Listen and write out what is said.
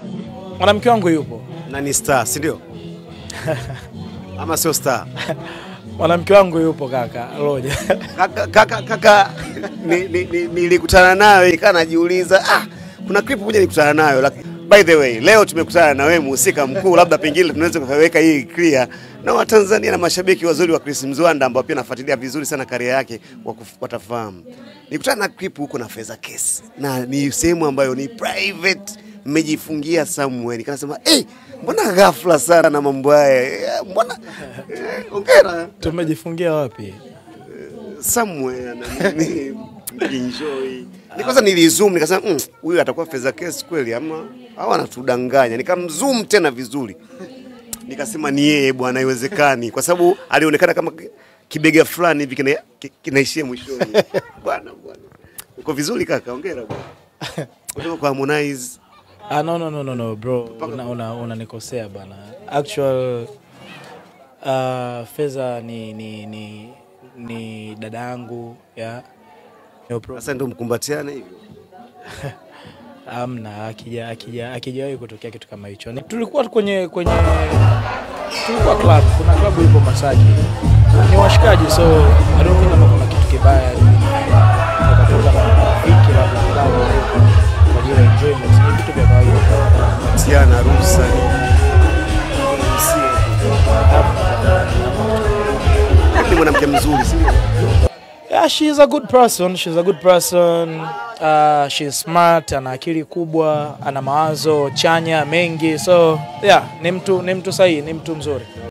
Mwanamke wangu yupo, Na ni star, si ndio? Ama sio star? mwanamke wangu yupo kaka Roja. Kaka, kaka, kaka ni- ni- ni- nilikutana nayo nikaa najiuliza ah, kuna clip moja nilikutana nayo laki- by the way leo tumekutana na wewe mhusika mkuu, labda pengine tunaweza kuweka hii clear na Watanzania na mashabiki wazuri wa Chris Mzwanda ambao pia nafuatilia vizuri sana karia yake wakuf- watafahamu. Nilikutana na clip huko na Feza Case na ni sehemu ambayo ni private, mmejifungia somewhere, nikasema eh, mbona ghafla sana na mambo haya Eh, mbona eh, hongera Tumejifungia wapi? somewhere na nini enjoy. Ni kwanza nilizoom nikasema "Mm, huyu atakuwa Feza Case kweli ama au anatudanganya. Nikamzoom tena vizuri. Nikasema ni yeye bwana, haiwezekani kwa sababu alionekana kama kibega fulani hivi kina, ki- kinaishia mwishoni. Bwana bwana. Uko vizuri kaka, hongera bwana. Kutoka kwa Harmonize. Ah, no, no, no, no, no bro, unanikosea una, unanikosea bana. Actual uh, Feza ni ni ni, ni dada yangu ya no problem. Sasa ndio mkumbatiane hivyo. Amna, akija akija akijawahi kutokea kitu kama hicho. Ni- Tulikuwa kwenye kwenye tulikuwa club, kuna club ipo Masaki, ni washikaji, so I don't think kama kuna kitu kibaya tukatoka na marafiki labda club kwa ajili ya enjoyment, ni vitu vya kawaida. Tiana ruhusa ni ni mwanamke mzuri, si ndio? Yeah, she's a good person. She's a good person. Uh, she's smart, ana akili kubwa, ana mawazo chanya mengi. So, yeah, ni mtu ni mtu sahihi, ni mtu mzuri.